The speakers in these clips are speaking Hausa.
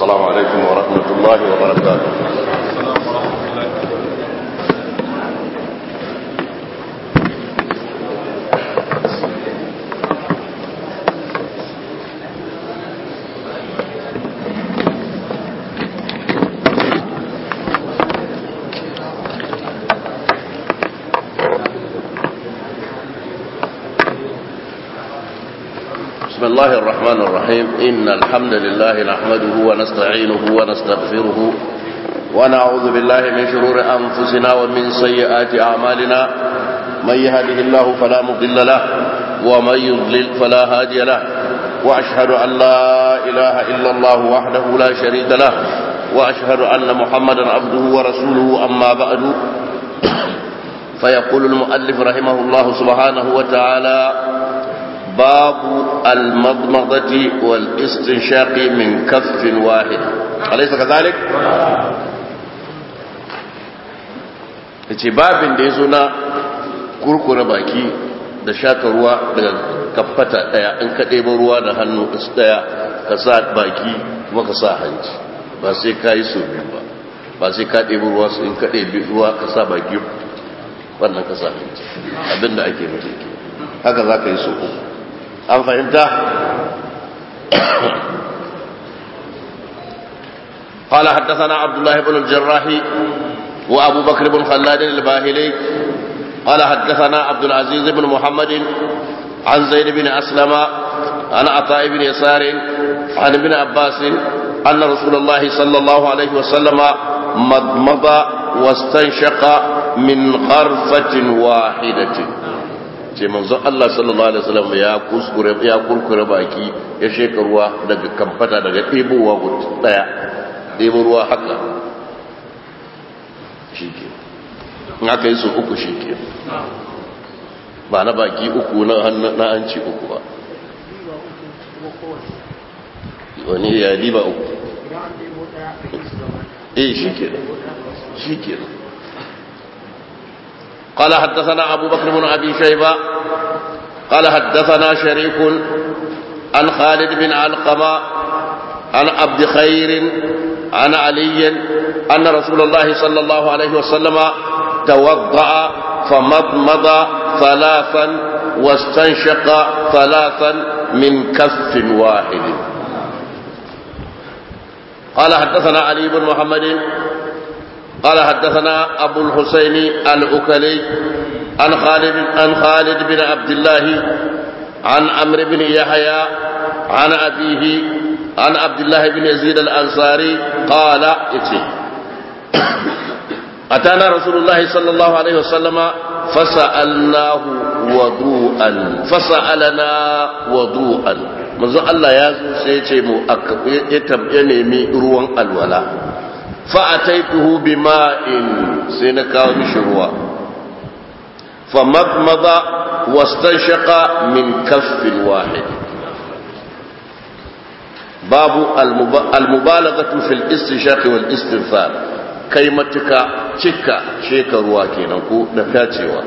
السلام عليكم ورحمة الله وبركاته بسم الله الرحمن الرحيم إن الحمد لله نحمده ونستعينه ونستغفره ونعوذ بالله من شرور أنفسنا ومن سيئات أعمالنا من يهده الله فلا مضل له ومن يضلل فلا هادي له وأشهد أن لا إله إلا الله وحده لا شريك له وأشهد أن محمدا عبده ورسوله أما بعد فيقول المؤلف رحمه الله سبحانه وتعالى باب المضمضة والاستنشاق من كف واحد أليس كذلك؟ ce babin da ya zo na kurkura baki da shaka ruwa daga kafata daya in ka ɗeba ruwa da hannu daya ka sa baki kuma ka sa hanci ba sai ka yi so biyu ba ba sai ka ɗeba ruwa su in ka ɗebi ruwa ka sa baki wannan ka sa hanci abinda ake mutu haka za ka yi so uku an fahimta قال حدثنا عبد الله بن الجراح وابو بكر بن خلاد الباهلي قال حدثنا عبد العزيز بن محمد عن زيد بن اسلم عن عطاء بن يسار عن ابن عباس ان رسول الله صلى الله عليه وسلم مضمض واستنشق من غرفه واحده ce manzon Allah sallallahu alaihi wasallam ya kuskure ya kurkure baki ya sheka ruwa daga kamfata daga ɗebowa daya ɗebo ruwa haka shike in aka yi su uku shike ba na baki uku na na hanci uku ba wani ya liba uku eh shike shike قال حدثنا أبو بكر بن أبي شيبة قال حدثنا شريك عن خالد بن علقمة عن عبد خير عن علي أن رسول الله صلى الله عليه وسلم توضأ فمضمض ثلاثا واستنشق ثلاثا من كف واحد قال حدثنا علي بن محمد قال حدثنا أبو الحسين الأكلي عن خالد عن خالد بن عبد الله عن عمرو بن يحيى عن أبيه عن عبد الله بن يزيد الأنصاري قال إتي أتانا رسول الله صلى الله عليه وسلم فسألناه وضوءا فسألنا وضوءا manzo Allah ya zo sai ya ce mu ya nemi ruwan alwala fa'ataituhu bima'in sai na kawo mishi ruwa famadmada wastanshaqa min kaffin wahid babu almubalaghatu fil istinshaq wal istinfar kai matuka cika sheka ruwa kenan ko da tacewa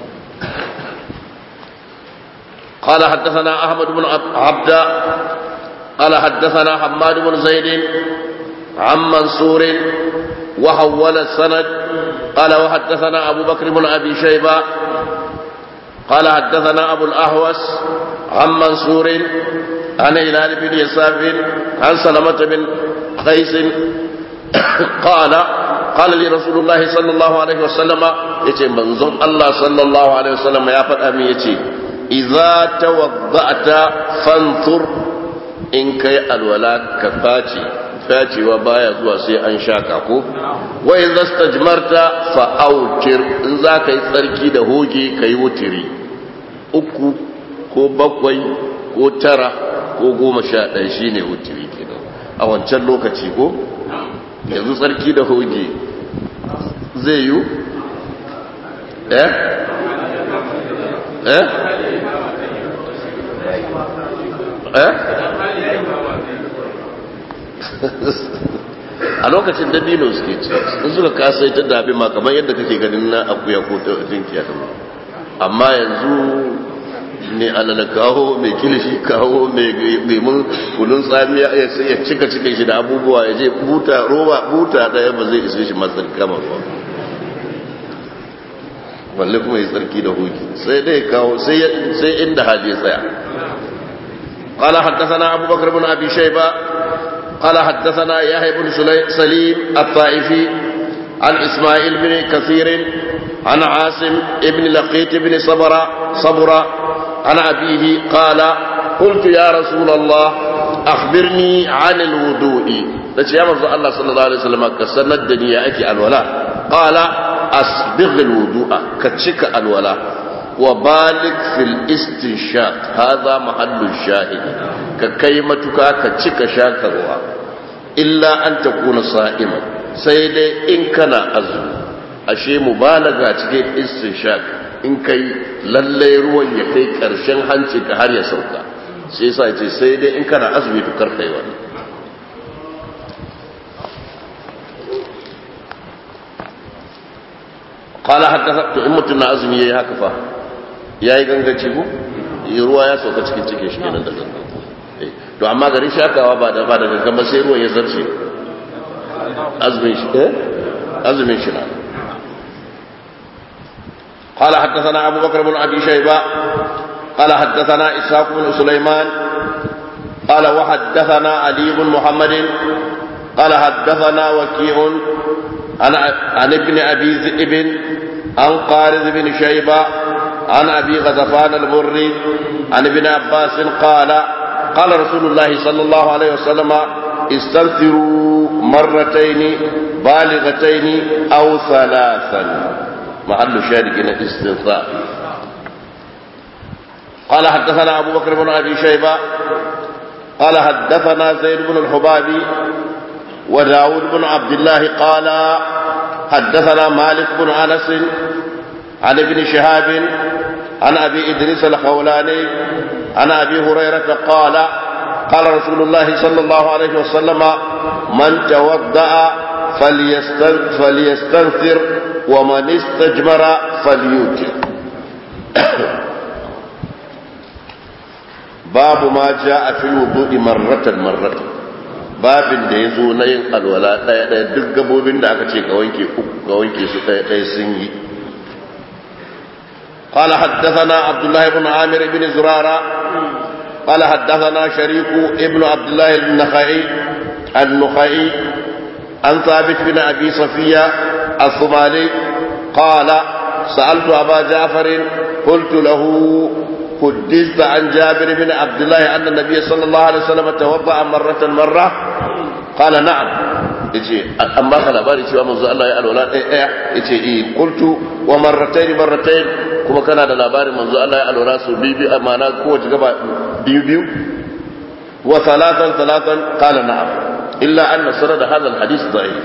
قال حدثنا أحمد بن عبد قال حدثنا حماد بن زيد عن منصور وحول السند قال وحدثنا أبو بكر بن أبي شيبة قال حدثنا أبو الأهوس عن منصور عن هلال بن يساف عن سلمة بن قيس قال قال لي رسول الله صلى الله عليه وسلم يتي منظم الله صلى الله عليه وسلم يا فتأمي يتي إذا توضأت فانثر إن كي الولاء كفاتي facewa baya zuwa sai an shaka ko wai zasta jimarta fa'autir in za ka yi tsarki da hoge ka yi wutiri uku ko bakwai ko tara ko goma sha ɗaya shi ne wutiri kenan a wancan lokaci ko yanzu tsarki da hoge zai yi eh eh eh a lokacin dabino suke ci in suka kasa ita dabi ma kamar yadda kake ganin na akuya ko ta jinkiya ta amma yanzu ne alala kawo mai kilishi kawo mai lemun kunun tsamiya ya cika cikin shi da abubuwa ya je buta roba buta daya ba zai isa shi matsar kama ba balle kuma yi tsarki da hoki sai dai kawo sai inda hali tsaya قال حدثنا أبو بكر بن أبي شيبة قال حدثنا يحيى بن سليم الطائفي عن إسماعيل بن كثير عن عاصم بن لقيت بن صبر صبر عن أبيه قال قلت يا رسول الله أخبرني عن الوضوء لكي يا مرضى الله صلى الله عليه وسلم كسرنا الدنيا أكي الولاء قال أسبغ الوضوء كتشك الولاء وبالغ في الاستنشاق هذا محل الشاهد ككيمتك كتشك شاكرها إلا أن تكون صائما سيدي إن كان أزم أشي مبالغة cikin istinshaq in kai lallai ruwan ya kai karshen hanci ka har ya sauka sai yasa ce sai dai in kana azumi to karkai wannan qala hatta to in mutun na azumi yayi haka fa yayi gangaci ko ruwa ya sauka cikin cikin shi kenan da gangan to amma garin shakawa ba da ba da gangan ba sai ruwan ya zarce azumin shi eh azumin shi na قال حدثنا أبو بكر بن أبي شيبة قال حدثنا إسحاق بن سليمان قال وحدثنا علي بن محمد قال حدثنا وكيع عن عن ابن أبي ذئب عن قارث بن شيبة عن أبي غزفان المري عن ابن عباس قال قال رسول الله صلى الله عليه وسلم استنثروا مرتين بالغتين أو ثلاثا محل شارك الاستنثار قال حدثنا أبو بكر بن أبي شيبة قال حدثنا زيد بن الحبابي وداود بن عبد الله قال حدثنا مالك بن أنس عن ابن شهاب عن أبي إدريس الخولاني عن أبي هريرة قال قال رسول الله صلى الله عليه وسلم من توضأ فليستنثر ومن استجمر فليوتر babu ma ja a fil wudu'i marratan marratan babin da yazo na yin alwala daya daya duk gabobin da aka ce ka wanke uku ka wanke su daya daya sun yi قال حدثنا عبد الله بن عامر بن زرارة قال حدثنا شريك ابن عبد الله النخعي النخعي عن ثابت بن أبي صفية الصومالي قال سألت أبا جعفر قلت له حدثت عن جابر بن عبد الله أن النبي صلى الله عليه وسلم توضأ مرة مرة قال نعم yace amma ka labari cewa manzo Allah ya alwala ɗaya ɗaya yace eh qultu wa marratayn marratayn kuma kana da labarin manzo Allah ya alwala su biyu biyu amma na kowace gaba biyu biyu wa salatan salatan qala na'am illa anna sanad hadha alhadith da'if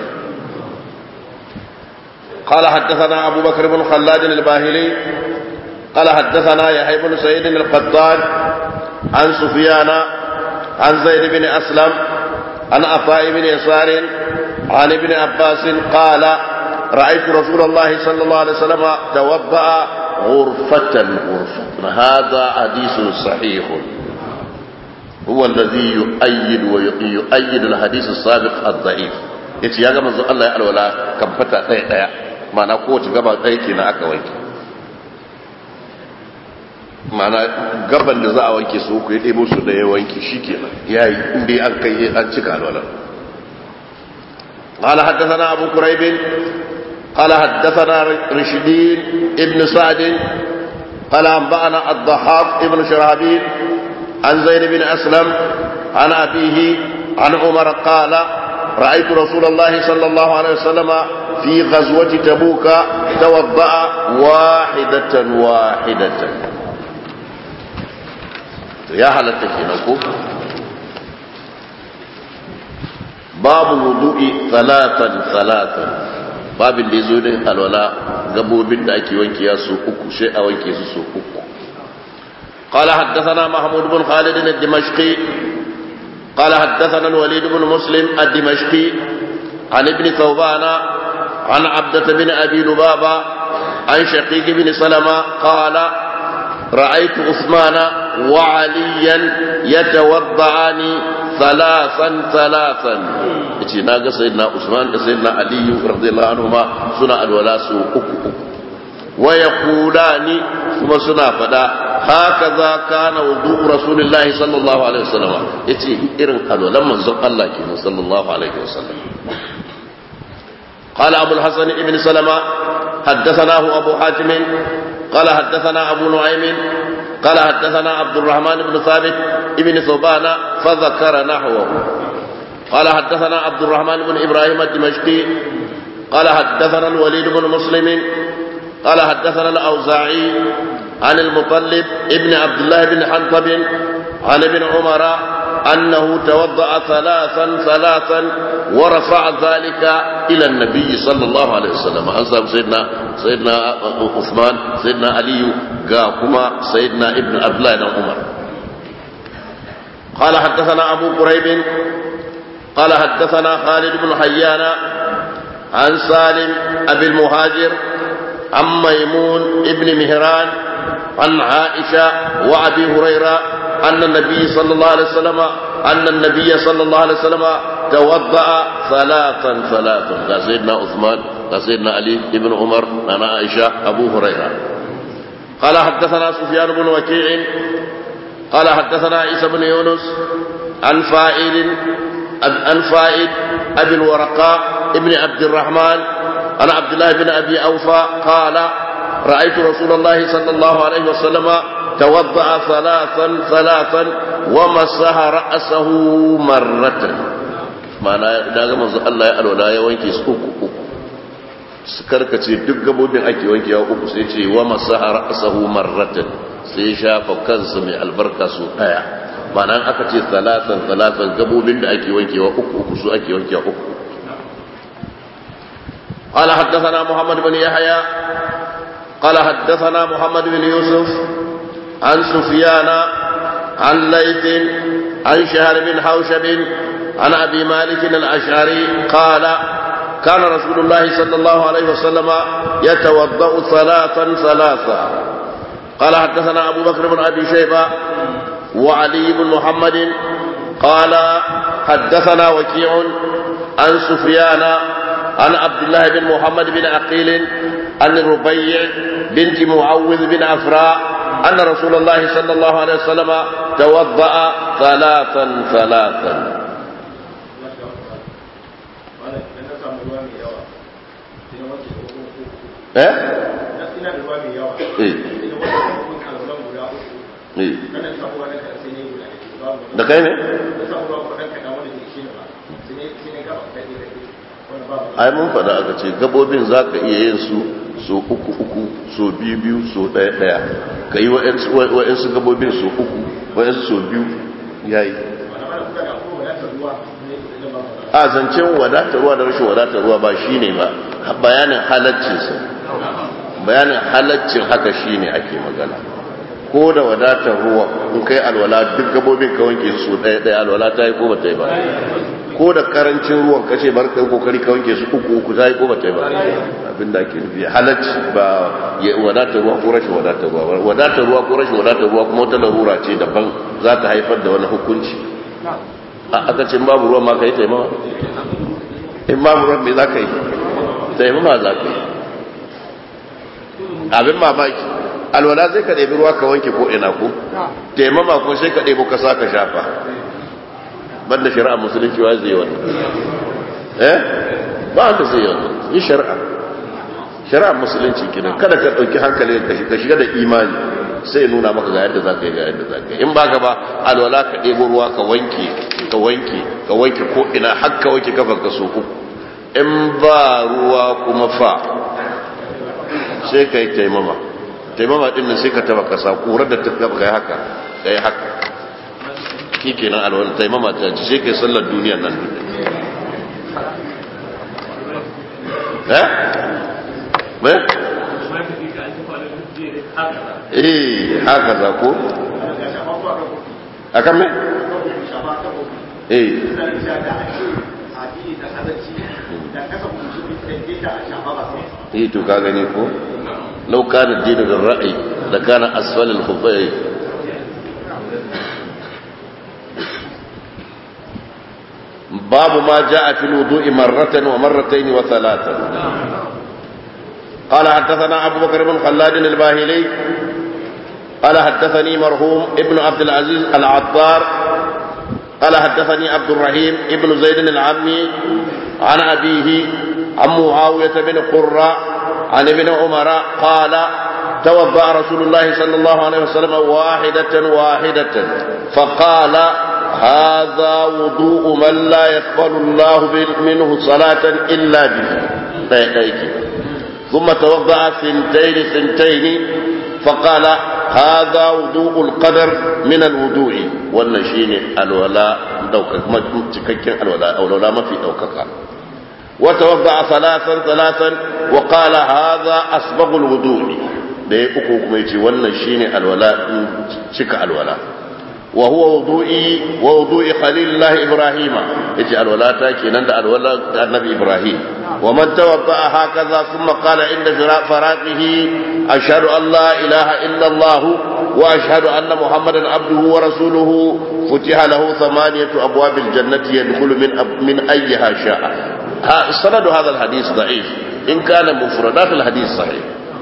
قال حدثنا أبو بكر بن خلاد الباهلي قال حدثنا يحيى بن سعيد القطان عن سفيان عن زيد بن أسلم عن عطاء بن يسار عن ابن عباس قال رأيت رسول الله صلى الله عليه وسلم توضأ غرفة غرفة هذا حديث صحيح هو الذي يؤيد ويؤيد الحديث السابق الضعيف yace ya ga manzo Allah ya alwala kan fata ɗaya ɗaya ma'ana kowace gaba ɗaya kenan aka wanke mana gaban da za a wanke su uku ya ɗebo su da ya wanke shi kenan ya yi inda an kai an cika alwala قال حدثنا أبو كريب قال حدثنا رشدين ابن سعد قال أنبأنا الضحاك ابن شرابيل عن زيد بن أسلم عن أبيه عن عمر قال رأيت رسول الله صلى الله عليه وسلم في غزوة تبوك توضأ واحدة واحدة ya halatta kenan ko babu wudu'i salatan salatan babin da yazo din alwala gabobin da ake wanke ya su uku sai a wanke su su uku قال حدثنا محمود بن خالد الدمشقي قال حدثنا الوليد بن مسلم الدمشقي عن ابن ثوبان عن عبدة بن أبي لبابة عن شقيق بن سلمة قال رأيت عثمان وعليا يتوضعان ثلاثا ثلاثا yace na ga sayyidina Usman da sayyidina Ali radiyallahu anhuma suna alwala su uku uku wa yaqulani kuma suna fada hakaza kana wudu rasulullahi sallallahu alaihi wasallam yace irin alwalan manzon Allah kenan sallallahu alaihi wasallam قال أبو الحسن ابن سلمة حدثناه أبو حاتم قال حدثنا أبو نعيم قال حدثنا عبد الرحمن بن ثابت ابن ثوبان فذكر نحوه قال حدثنا عبد الرحمن بن إبراهيم الدمشقي قال حدثنا الوليد بن مسلم قال حدثنا الأوزاعي عن المطلب ابن عبد الله بن حنطب عن ابن عمر أنه توضأ ثلاثا ثلاثا ورفع ذلك إلى النبي صلى الله عليه وسلم أنصاب سيدنا سيدنا عثمان سيدنا علي قاكما سيدنا ابن عبد الله بن عمر قال حدثنا أبو قريب قال حدثنا خالد بن حيان عن سالم أبي المهاجر عن ميمون ابن مهران عن عائشة وأبي هريرة أن النبي صلى الله عليه وسلم أن النبي صلى الله عليه وسلم توضأ ثلاثا ثلاثا قال سيدنا عثمان قال سيدنا علي ابن عمر أنا عائشة أبو هريرة قال حدثنا سفيان بن وكيع قال حدثنا عيسى بن يونس عن فائل عن فائد أبي الورقاء ابن عبد الرحمن عن عبد الله بن أبي أوفى قال رأيت رسول الله صلى الله عليه وسلم توضأ ثلاثا ثلاثا ومسح رأسه مرة معنى daga manzo Allah ya alwala ya wanke su uku uku su karkace duk gabobin ake wankewa uku sai ce wa masaha ra'sahu marratan sai shafa kansa mai albarka su daya ma'ana aka ce salatan salatan gabobin da ake wankewa uku uku su ake wankewa uku قال حدثنا محمد بن يحيى قال حدثنا محمد بن يوسف عن سفيان عن ليث عن شهر بن حوشب عن ابي مالك الاشعري قال كان رسول الله صلى الله عليه وسلم يتوضا ثلاثا ثلاثا قال حدثنا ابو بكر بن ابي شيبه وعلي بن محمد قال حدثنا وكيع عن سفيان عن عبد الله بن محمد بن عقيل عن الربيع بنت معوذ بن عفراء أن رسول الله صلى الله عليه وسلم توضأ ثلاثا ثلاثا eh da kai ne ai mun faɗa aka ce gabobin za ka iya yin su so uku uku so biyu biyu so ɗaya ɗaya ka yi wa'yansu gabobin so uku wa'yansu so biyu ya yi a zancen wadatar ruwa da rashin wadatar ruwa ba shi ne ba bayanin halaccinsa bayanin halaccin haka shi ne ake magana ko da wadatar ruwa in kai alwala duk gabobin ka wanke su ɗaya ɗaya alwala ta yi ko ba ta yi ba ko da karancin ruwan kace bar kai kokari ka wanke su uku uku zai ko bata ba abin da ake nufi halacci ba ya wadatar ruwa ko rashin wadatar ruwa wadatar ruwa ko rashin wadatar ruwa kuma wata larura ce daban za ta haifar da wani hukunci a aka ce babu ruwan ma ka yi taimama in babu ruwan me za ka yi taimama za ka yi abin mamaki alwala zai ka ɗebi ruwa ka wanke ko ina ko taimama ko sai ka ɗebo ka sa ka shafa banda shari'a musulunci wa zai wannan eh ba wanda zai wannan yi shari'a shari'a musulunci kenan kada ka dauki hankali ka shiga da imani sai nuna maka ga yadda zaka yi ga yadda zaka yi in ba ka ba alwala ka ɗebo ruwa ka wanke ka wanke ka wanke ko ina har ka wanke kafar ka so uku in ba ruwa kuma fa sai ka yi taimama taimama din nan sai ka taba kasa kurar da ta gaba kai haka kai haka shi kenan alwala taimama ta ci sai kai sallar duniyar nan eh eh eh haka za ko akan me eh eh to ka gani ko law kana dinu bil ra'yi لكان أسفل الخفين باب ما جاء في الوضوء مرة ومرتين وثلاثا قال حدثنا أبو بكر بن خلاد الباهلي قال حدثني مرحوم ابن عبد العزيز العطار قال حدثني عبد الرحيم ابن زيد العمي عن أبيه عن معاوية بن قرة عن ابن عمر قال توضأ رسول الله صلى الله عليه وسلم واحدة واحدة فقال هذا وضوء من لا يقبل الله منه صلاة إلا به ثم توضأ ثنتين ثنتين فقال هذا وضوء القدر من الوضوء والنشين الولاء دوكك تككين الولاء أو الولاء ما في دوكك وتوضأ ثلاثا ثلاثا وقال هذا أسبغ الوضوء da ya uku kuma yace wannan shine alwala cika alwala wa huwa wudu'i wa wudu'i khalilillah ibrahima yace alwala ta kenan da alwala da annabi ibrahim wa man tawadda'a hakaza thumma qala inda faraqihi ashhadu an la ilaha illa allah wa ashhadu anna muhammadan abduhu wa rasuluhu futiha lahu thamaniyatu abwabil jannati yadkhulu min min ayyiha sha'a sanadu hadha alhadith da'if in kana mufradat alhadith sahih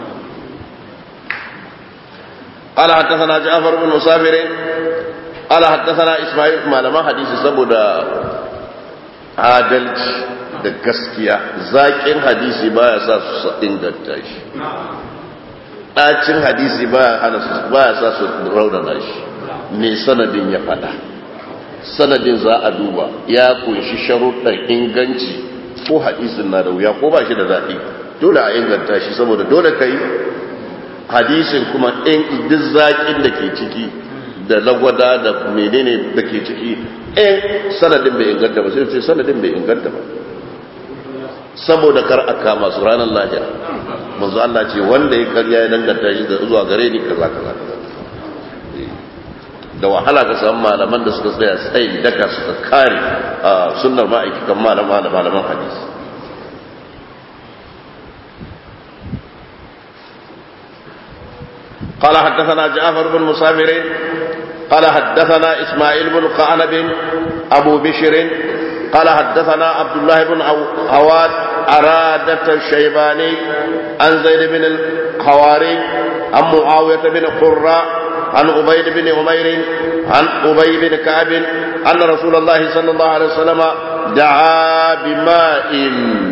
قال حدثنا جعفر بن مسافر قال حدثنا اسماعيل ما لما حديث saboda adalci da gaskiya zaƙin hadisi baya sa su inganta shi ɗacin hadisi baya hana su baya sa su raunana shi me sanadin ya faɗa sanadin za a duba ya kunshi sharuɗan inganci ko hadisin na da wuya ko ba shi da daɗi dole a inganta shi saboda dole ka yi hadisin kuma in duk zaƙin da ke ciki da lagwada da menene da ke ciki in sanadin bai inganta ba sai ce sanadin bai inganta ba saboda kar a kama su ranar lahira manzo Allah ce wanda ya karya ya danganta shi da zuwa gare ni kaza kaza da wahala ka samu malaman da suka tsaya tsayin daka suka kare sunnar ma'aikatan malama da malaman hadisi قال حدثنا جعفر بن مسافر قال حدثنا إسماعيل بن قعنب أبو بشر قال حدثنا عبد الله بن عواد أرادة الشيباني عن زيد بن الحواري عن معاوية بن قرة عن عبيد بن عمير عن أبي بن كعب أن رسول الله صلى الله عليه وسلم دعا بماء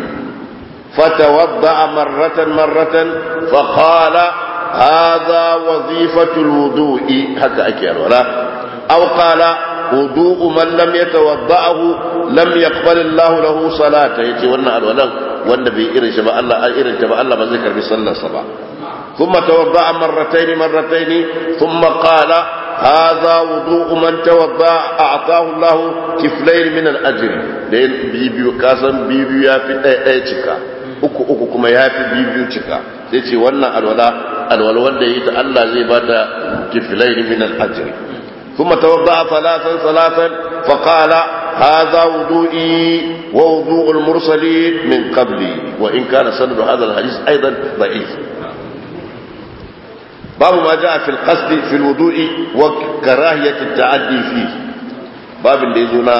فتوضأ مرة مرة فقال هذا وظيفة الوضوء هكا أكي ولا أو قال وضوء من لم يتوضأه لم يقبل الله له صلاة يتي وانا الولا وانا بإرن شبا الله إرن شبا الله بذكر بصلى صبا ثم توضأ مرتين مرتين ثم قال هذا وضوء من توضأ أعطاه الله كفلين من الأجر لين بيبيو كاسم بيبيو يا في أي uku uku kuma ya fi biyu cika sai ce wannan alwala alwala wanda yi ta Allah zai ba ta kifilai min al-ajr kuma tawadda salatan salatan fa qala hadha wudu'i wa wudu'ul mursalin min qabli wa in kana sanadu hadha al-hadith aidan da'if babu ma jaa fi al-qasd fi al-wudu'i wa karahiyat at-ta'addi fi babin da yazo na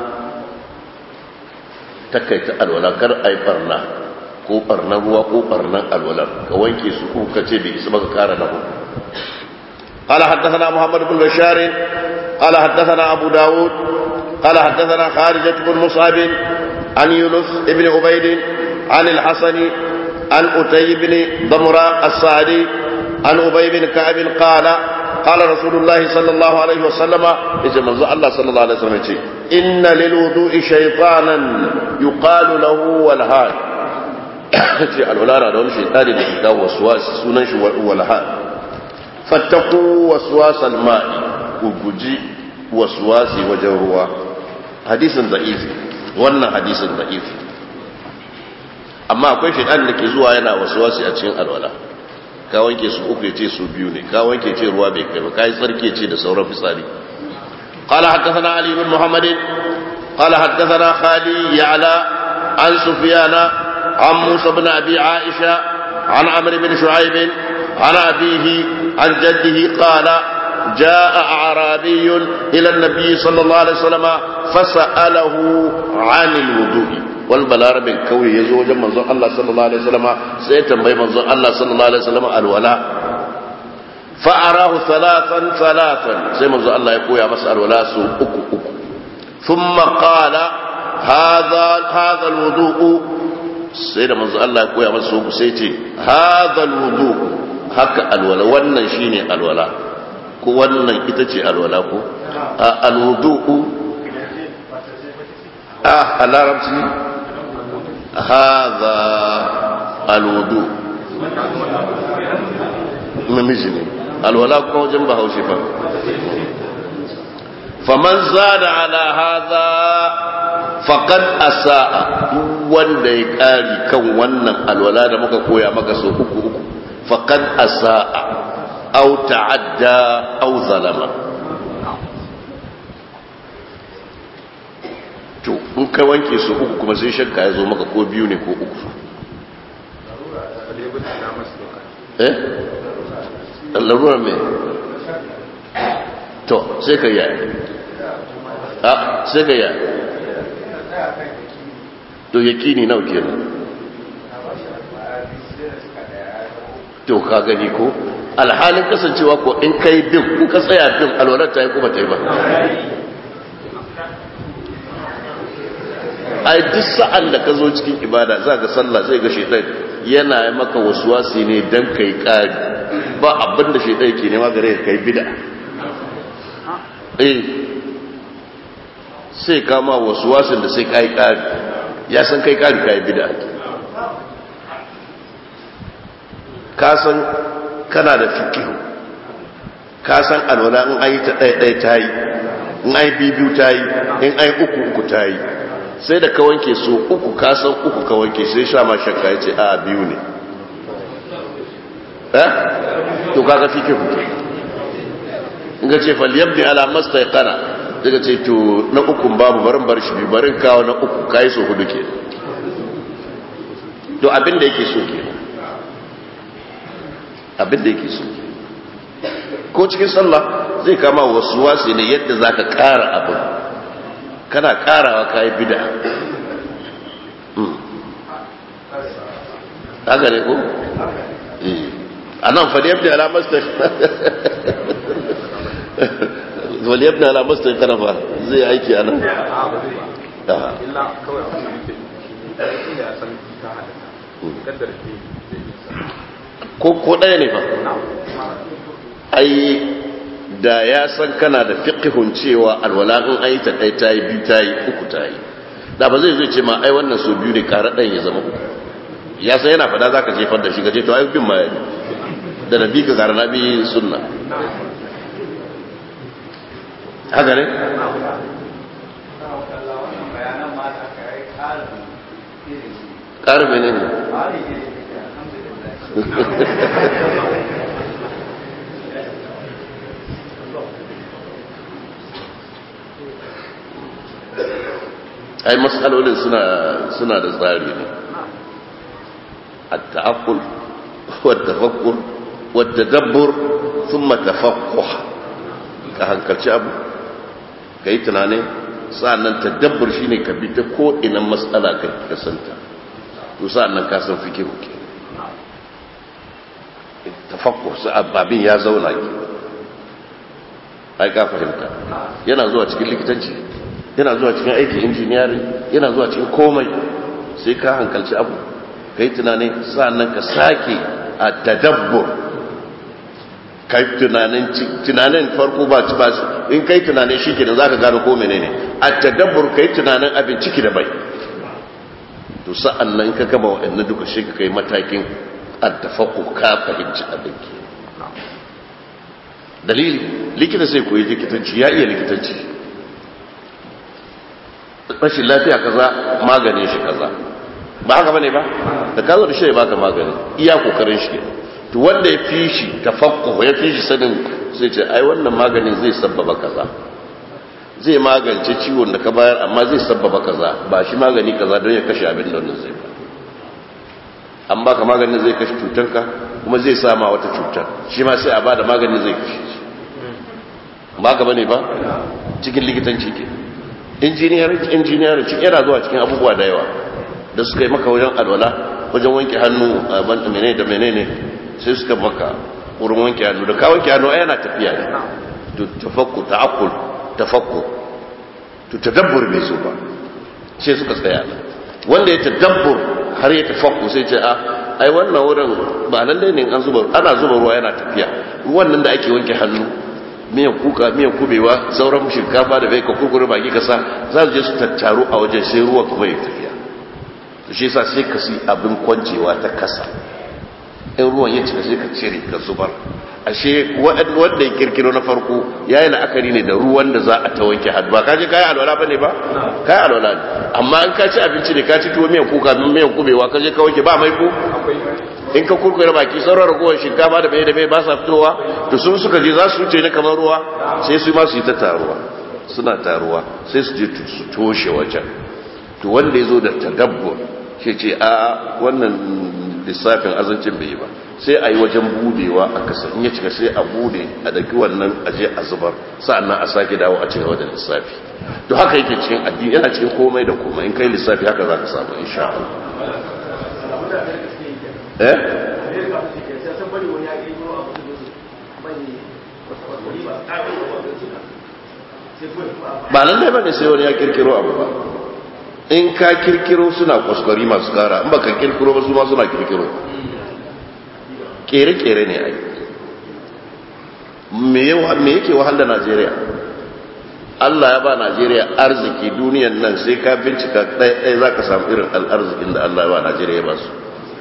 takaita alwala kar ai barna ko barnan ruwa ko barnan alwalar ka wanke su ko ka ce bai isa ba ka kara na hudu قال حدثنا محمد بن بشار قال حدثنا أبو داود قال حدثنا خارجة بن مصعب عن يونس بن عبيد عن الحسن عن أتي بن ضمرة السعدي عن أبي بن كعب قال قال رسول الله صلى الله عليه وسلم إذا من الله صلى الله عليه وسلم إن للوضوء شيطانا يقال له والهاد ce alwala da wani shaitani da ke kawo wasuwasi sunan shi walha fattaku wasuwasan ma'i ku guji wasuwasi wajen ruwa hadisin da'ifi wannan hadisin da'ifi amma akwai shaitan da ke zuwa yana wasuwasi a cikin alwala ka wanke su uku ce su biyu ne ka wanke ce ruwa bai kai ba ka yi tsarki ce da sauran fitsari قال حدثنا علي بن محمد قال حدثنا خالي يعلى عن سفيان عن موسى بن أبي عائشة عن عمرو بن شعيب عن أبيه عن جده قال جاء أعرابي إلى النبي صلى الله عليه وسلم فسأله عن الوضوء والبلار من كوي يزوج منظر الله صلى الله عليه وسلم سيتنبي منظر الله صلى الله عليه وسلم الولاء فأراه ثلاثا ثلاثا زي منظر الله يقول يا مسأل ولا سوء أكو أكو ثم قال هذا هذا الوضوء سيد منظر الله يقول يا مسأل سيتي هذا الوضوء haka alwala wannan shine alwala ko wannan ita ce alwala ko a alwudu'u a a larabci haza alwudu namiji ne alwala kuma wajen bahaushe fa faman zada ala haza faqad asaa duk wanda ya kari kan wannan alwala da muka koya maka so uku uku faqad asaa أو تعدى أو ظلم to in ka wanke su uku kuma sai shakka ya zo maka ko biyu ne ko uku eh larura me to sai ka yi a sai ka yi to yakini nau kenan to ka gani ko alhalin kasancewa ko in kai bin in ka tsaya bin alwalar ta yi kuma ta yi ba ai duk sa'an da ka zo cikin ibada za ga sallah zai ga shaitan yana maka wasuwasi ne don kai ƙari ba abin da shaitan ke nema gare ka kai bida eh sai kama wasuwasin da sai kai ƙari ya san kai ƙari kai bida ka san kana da fikihu ka san alwala in ayi ta ɗaya ɗaya ta yi in ayi bibiyu ta yi in ayi uku uku ta yi sai da ka wanke su uku ka san uku ka wanke sai sha ma shakka ya ce a biyu ne eh to kaga fikihu in ga ce falyabni ala mastaqana daga ce to na uku babu barin bar shi biyu barin kawo na uku kai so hudu ke to abin da yake so kenan abin da yake so ko cikin sallah zai kama wasu wasi ne yadda za ka ƙara abin kana ƙarawa ka yi bida haka ne ko? a nan fadiyar da alamar ta fadiyar da alamar ta karafa zai aiki a nan illa kawai abin da yake ya san ta halatta kaddar ke ko ko ɗaya ne fa ai da ya san kana da fiqhun cewa alwala in ayi ta ɗaya tayi biyu tayi uku tayi da ba zai zo ce ma ai wannan so biyu ne kara ɗan ya zama uku ya san yana fada zaka jefar da shi gaje to ai bin ma da nabi ka gara nabi sunna haka ne ƙarfi ne ne ai matsalolin suna da tsari ne التعقل والتفكر والتدبر ثم تفقه ka hankalci abu ka yi tunanin sa'annan tadabbur shine ka bi ta ko ina matsala ka kasanta to sa'annan ka san fikihu ke tafakkur abin ya zauna ke ai ka fahimta yana zuwa cikin likitanci yana zuwa cikin aikin injiniyari yana zuwa cikin komai sai ka hankalci abu ka yi tunanin sa'annan ka sake a tadabbur ka yi tunanin farko ba ci ba in ka yi tunanin shi ke da za ka gano ko menene a tadabbur ka yi tunanin abin ciki da bai to sa'annan ka gama waɗannan duka shi ka kai matakin addafaku ka fahimci abin ke dalili likita sai koyi likitanci ya iya likitanci rashin lafiya kaza maganin shi kaza ba haka bane ba da ka zo da shi ya baka magani iya kokarin shi to wanda ya fi shi tafakkuh ya fi shi sanin sai ce ai wannan maganin zai sabbaba kaza zai magance ciwon da ka bayar amma zai sabbaba kaza ba shi magani kaza don ya kashe abin da wannan zai ba an baka maganin zai kashe cutanka kuma zai sama wata cutar shi ma sai a ba da magani zai kashe shi ba ka bane ba cikin likitanci ke injiniyarin cikin yana zuwa cikin abubuwa da yawa da suka yi maka wajen alwala wajen wanke hannu a banta menene da menene sai suka maka wurin wanke hannu da ka wanke hannu a yana tafiya ne to tafakku ta'akkul tafakku to tadabbur bai so ba sai suka tsaya wanda ya tadabbur har ya tafakku sai ce a ai wannan wurin ba lalle ne an zuba ana zuba ruwa yana tafiya ruwan nan da ake wanke hannu miyan kuka miyan kubewa sauran shinkafa da bai ka kurkure baki kasa za su je su tattaru a wajen sai ruwa kuma ya tafiya to shi yasa sai ka si abin kwancewa ta kasa in ruwan ya cika sai ka cire ka zubar ashe wanda ya kirkiro na farko ya yi la'akari ne da ruwan da za a ta wanke hannu ba ka je kayi alwala ba ne ba kayi alwala ne amma in ka ci abinci ne ka ci tuwo miyan kuka miyan kubewa ka je ka wanke ba mai ko in ka kurkure baki sauran ragowar shinkafa da mai da mai ba sa fitowa to sun suka je za su wuce ne kamar ruwa sai su ma su yi ta taruwa suna taruwa sai su je su toshe wajen to wanda ya zo da tadabbur shi ce a wannan lissafin azancin bai yi ba sai a yi wajen budewa a kasa in ya cika sai a bude a daki wannan aje a zubar sa'annan a sake dawo a cikin wajen lissafi to haka yake cikin addini yana cikin komai da komai in kai lissafi haka za ka samu insha Allah eh ba nan dai ba ne sai wani ya kirkiro abu ba in ka kirkiro suna kwaskwari masu kara in ba ka kirkiro ba su ma suna kirkiro kere-kere ne ai me yake wahal da najeriya allah ya ba najeriya arziki duniyan nan sai ka bincika ɗaya za ka samu irin al'arzikin da allah ya ba najeriya ba su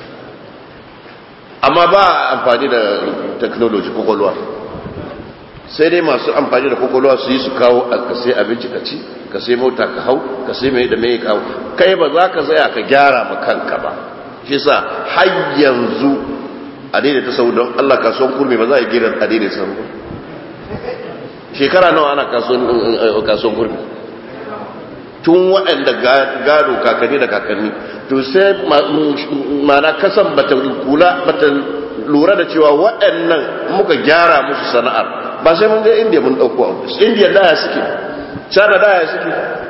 amma ba amfani da technology kwakwalwa sai dai masu amfani da kwakwalwa su yi su kawo ka sai abinci ka ci ka sai mota ka hau ka sai mai da mai kawo kai ba za ka tsaya ka gyara ma kanka ba shi sa har yanzu a daidai ta sau don allah kasuwan kurmi ba za a gira a daidai sau ba shekara nawa ana kasuwan kurmi tun waɗanda gado kakanni da kakanni to sai mana kasan bata kula bata lura da cewa waɗannan muka gyara musu sana'ar ba sai mun je indiya mun ɗauko abu indiya daya suke china daya suke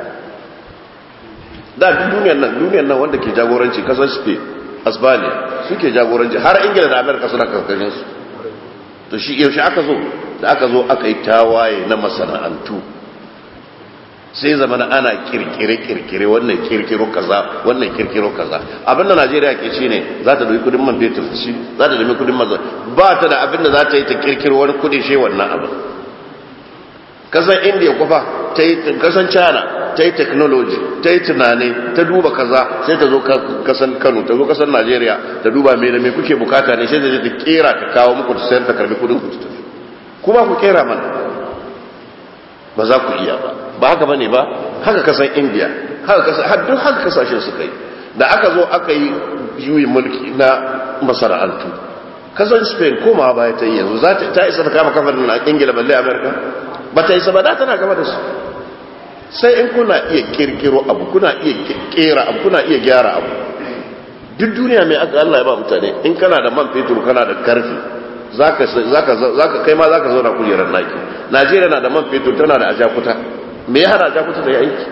da duk duniyar nan duniyar nan wanda ke jagoranci kasar spain asbania suke jagoranci har ingila da amerika suna karkashin su to shi yaushe aka zo da aka zo aka yi tawaye na masana'antu sai zama na ana kirkire-kirkire wannan kirkiro kaza wannan kirkiro kaza abinda najeriya ke shi ne za ta doyi kudin man fetur shi za ta doyi kudin mazan ba ta da abinda za ta yi ta kirkiro wani kudi shi wannan abin kasan indiya kufa ta yi kasan china ta yi technology ta yi tunani ta duba kaza sai ta zo kasan kano ta zo kasan najeriya ta duba mai da mai kuke bukata ne sai ta je ta kera ta kawo muku ta sayar ta karbi kudin ku ta tafi kuma ku kera mana ba za ku iya ba ba haka bane ba haka kasan india haka kasan haddun haka kasashen suka yi da aka zo aka yi juyin mulki na masana'antu kasan spain koma baya ta yi yanzu za ta isa ta kama kafar na ingila balle amerika ba ta isa ba da tana gaba da su sai in kuna iya kirkiro abu kuna iya kera abu kuna iya gyara abu duk duniya mai aka Allah ya ba mutane in kana da man fetur kana da karfi zaka zaka kai ma zaka zauna kujerar naki Najeriya na da man fetur tana da ajakuta me ya hana ajakuta da aiki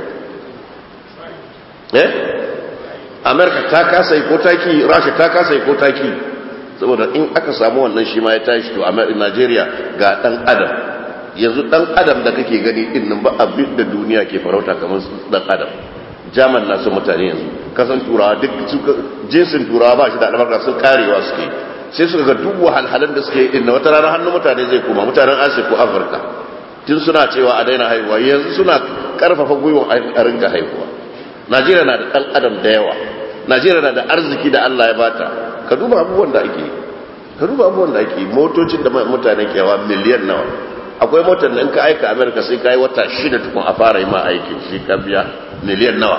eh America ta kasa yi ko taki Russia ta kasa yi ko taki saboda in aka samu wannan shi ma ya tashi to Najeriya ga dan adam yanzu dan adam da kake gani din nan ba abin da duniya ke farauta kamar dan adam jaman na son mutane yanzu kasan turawa duk jinsin turawa ba shi da albarka sun karewa suke sai suka ga duk wahalhalan da suke din na wata rana hannun mutane zai koma mutanen asiya ko afirka tun suna cewa a daina haihuwa yanzu suna karfafa gwiwa a ringa haihuwa najeriya na da dan adam da yawa najeriya na da arziki da allah ya bata ka duba abubuwan da ake ka duba abubuwan da ake motocin da mutane ke yawa miliyan nawa akwai motar da in ka aika amerika sai ka yi wata shida tukun a fara yi ma aikin shi ka biya miliyan nawa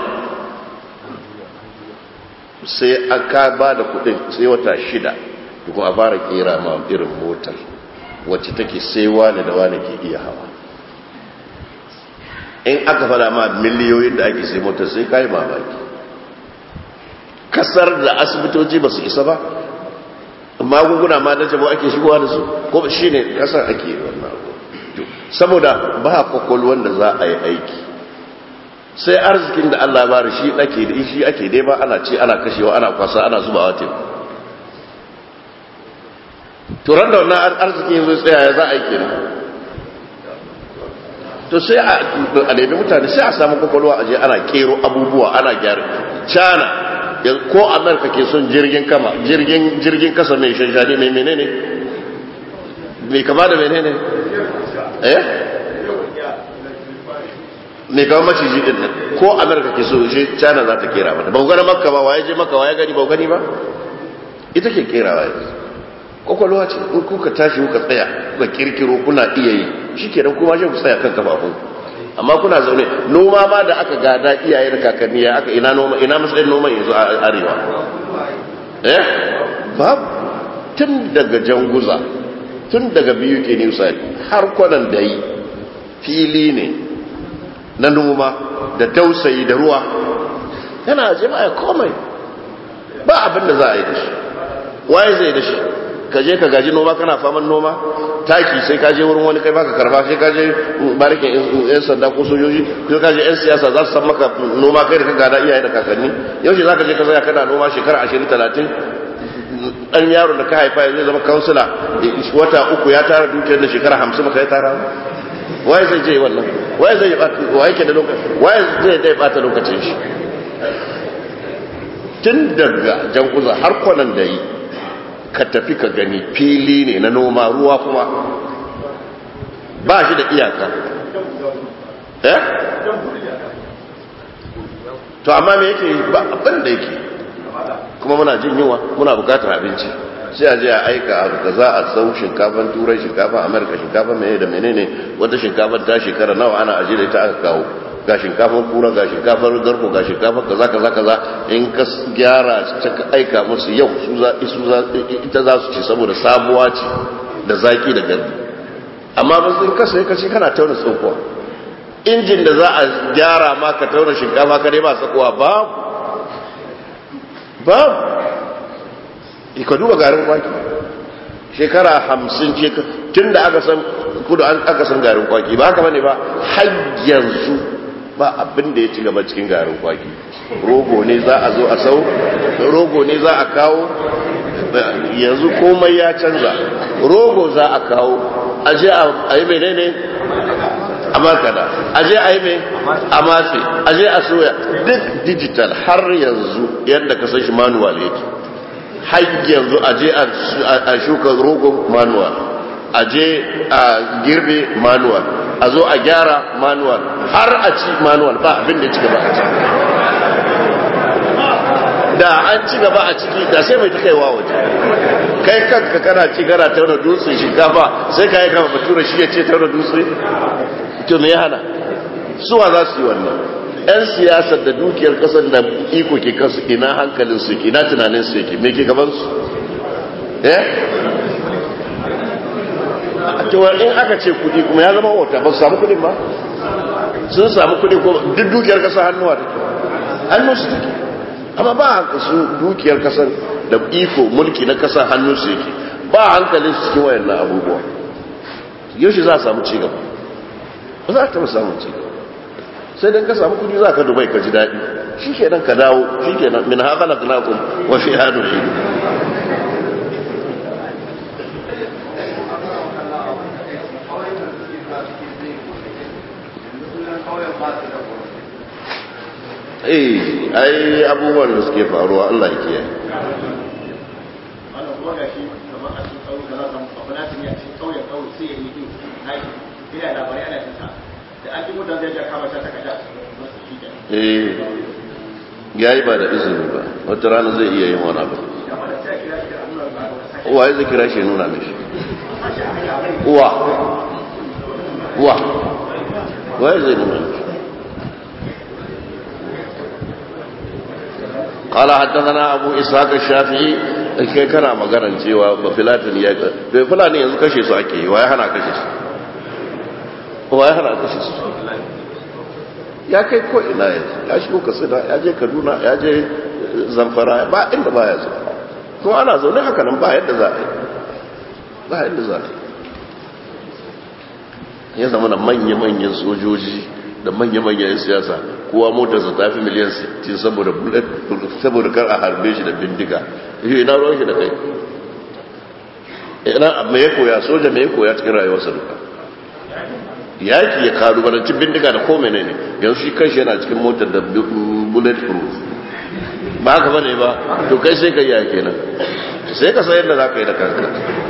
sai aka ba da kudin sai wata shida tukun a fara kera ma irin motar wacce take sai wane da wane ke iya hawa in aka fada ma miliyoyin da ake sai motar sai ka yi mamaki kasar da asibitoci ba su isa ba magunguna ma na jabo ake shigowa da su ko shi ne kasar ake yi wannan abu saboda ba kwakwalwan da za a yi aiki sai arzikin da Allah bari shi ake da shi ake dai ba ana ce ana kashewa ana kwasa ana zubawa teku turan da wannan arzikin yanzu tsaya ya za a yi kenan to sai a nemi mutane sai a samu kwakwalwa a je ana kero abubuwa ana gyara cana ko amurka ke son jirgin kama jirgin jirgin kasa mai shanshani mai menene mai kama da menene eh mai kama maciji din nan ko amurka ke so shi china za ta kera mata ba ku gani makka ba waye je makka waye gani ba ku gani ba ita ke kera waye kwakwalwa ce in kuka tashi kuka tsaya kuka kirkiro kuna iya yi shi ke nan kuma shi ku tsaya kan kafafun amma kuna zaune noma ma da aka gada iyaye da kakanni ya aka ina noma ina matsayin noma yanzu a arewa eh babu tun daga janguza tun daga biyu ke nisa har kwanan da yi fili ne na noma da tausayi da ruwa yana jama'a komai ba abin da za a yi da shi waye zai da shi ka je ka gaji noma kana faman noma taki sai ka je wurin wani kai baka karba sai ka je barikin yan sanda ko sojoji ko ka je yan siyasa za su san maka noma kai da ka gada iyaye da kakanni yau shi zaka je ka tsaya kana noma shekara 20 30 dan yaro da ka haifa zai zama kansila wata uku ya tara dukiyar da shekara 50 maka ya tara waye zai je wannan waye zai waye ke da lokaci waye zai dai bata lokacin shi tun daga jankuza har kwanan da yi ka tafi ka gani fili ne na noma ruwa kuma ba shi da iyaka eh to amma me yake ba abin da yake kuma muna jin yunwa muna bukatar abinci sai a je a aika abu da za a sau shinkafan turai shinkafan amurka shinkafan mene da menene wata shinkafan ta shekara nawa ana ajiye da ita aka kawo ga shinkafar kura ga shinkafar garko ga shinkafar kaza kaza kaza in ka gyara ta ka aika musu yau su za su za ita za su ci saboda sabuwa ce da zaki da gardi amma ba sun kasa ya kace kana tauna tsokuwa injin da za a gyara ma ka tauna shinkafa ka dai ba tsakuwa ba ba ka duba garin kwaki shekara hamsin tun da aka san kudu aka san garin kwaki ba haka bane ba har yanzu ba abin da ya ci gaba cikin garin kwaki rogo ne za a zo a sau rogo ne za a kawo yanzu komai ya canza rogo za a kawo aje a yi menene a makada aje a yi mai a matse aje a soya duk digital har yanzu yadda ka san shi manual yake har yanzu aje a shuka rogo manual aje a girbe manual a zo a gyara manual har a ci manual ba abin da ci gaba a ciki da an ci gaba a ciki da sai mai ta kaiwa waje kai kanka kana ci gara tauna dutse shinkafa sai ka yi kama batura shi ya ce tauna dutse to me ya hana suwa za su yi wannan yan siyasar da dukiyar kasar da iko ke kansu ina hankalin su ke ina tunanin su yake me ke gaban su eh cewa in aka ce kudi kuma ya zama wata ba su samu kudin ba sun samu kudi ko duk dukiyar kasa hannuwa take hannun su take amma ba haka su dukiyar kasar da iko mulki na kasa hannun su yake ba hankalin su cikin wayannan abubuwa yaushe za a samu cigaba ba za a taɓa samun cigaba sai dan ka samu kudi za ka dubai ka ji daɗi shi ke nan ka dawo shi ke nan min haka na kunakun wa fi hadu shi eh ai abubuwan da suke faruwa Allah ya kiyaye wannan kuma gashi kamar a cikin tsaro da za samu babban ne a cikin kauyen kauye sai ya yi din nashi ina labarai ana cinta da an ji mutane zai ja kama ta takarda shi ke eh yayi ba da izini ba wata rana zai iya yin wani abu amma da sai kira shi da nuna ba da sashi uwa ya kira shi ya nuna mishi uwa uwa waye zai nuna mishi قال حدثنا ابو اسحاق الشافعي kai kana maganar cewa ba filatin ya bai fulani yanzu kashe su ake yi waye hana kashe su waye hana kashe su ya kai ko ina yanzu ya shigo katsina ya je kaduna ya je zamfara ba inda ba ya zuwa kuma ana zaune haka nan ba yadda za a yi ba yadda za a yi ya zama na manya-manyan sojoji da manya-manyan siyasa kowa motarsa ta fi miliyan 60 saboda bullet saboda kar a harbe shi da bindiga yi ina ruwan shi da kai ina me ya koya soja me ya koya cikin rayuwarsa duka yaki ya karu baranci bindiga da ko menene yanzu shi kanshi yana cikin motar da bullet proof ba haka bane ba to kai sai ka yi yaki nan sai ka san yadda za ka yi da kanka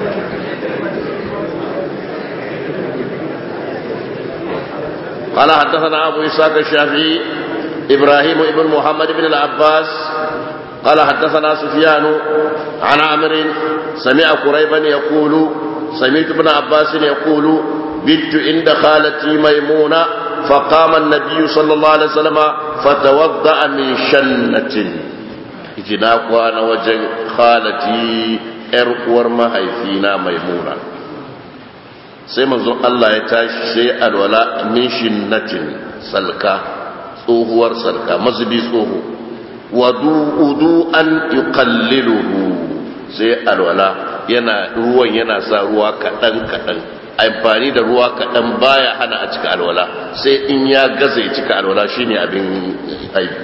قال حدثنا أبو إسحاق الشافعي إبراهيم بن محمد بن العباس قال حدثنا سفيان عن عمرو سمع قريبا يقول سمعت ابن عباس يقول بت عند خالتي ميمونة فقام النبي صلى الله عليه وسلم فتوضأ من شنة جناك وانا وجه خالتي ارقور ما هيفينا ميمونة sai manzon Allah ya tashi sai alwala min shinnatin salka tsohuwar salka mazubi tsoho wudu an yuqalliluhu sai alwala yana ruwan yana sa ruwa kadan kadan amfani da ruwa kadan baya hana a cika alwala sai in ya gaza ya cika alwala shine abin aibi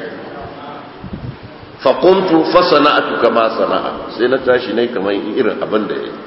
fa qumtu fa sana'tu kama sana'a sai na tashi ne kamar irin abin da yake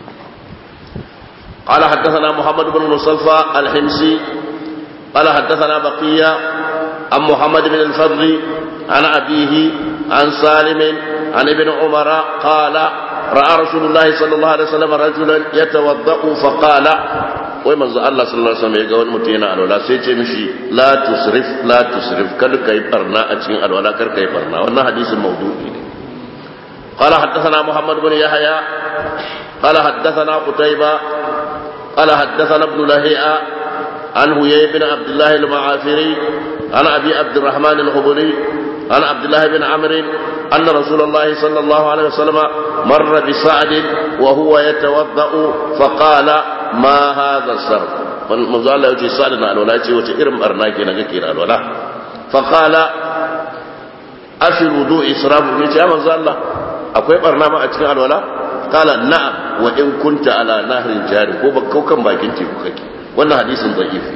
قال حدثنا محمد بن مصطفى الحمصي قال حدثنا بقية عن محمد بن الفضل عن أبيه عن سالم عن ابن عمر قال رأى رسول الله صلى الله عليه وسلم رجلا يتوضأ فقال ومن الله صلى الله عليه وسلم يقول متينا على ولا سيتي مشي لا تسرف لا تسرف كل كي برنا أتشين على ولا كر كي برنا وانا حديث الموضوع قال حدثنا محمد بن يحيى قال حدثنا قتيبة قال حدثنا ابن لهيئة عن هيي بن عبد الله المعافري عن أبي عبد الرحمن الخبري عن عبد الله بن عمرو أن رسول الله صلى الله عليه وسلم مر بسعد وهو يتوضأ فقال ما هذا الصرف manzo Allah ya ce sa'ad na alwala ce wace irin barna ke na kake na alwala fa qala afi wudu israfu ne ce ya manzo Allah akwai barna ma a cikin alwala qala na'am wa in kunta ala nahrin jari ko ba kaukan bakin teku kake wannan hadisin da'ifi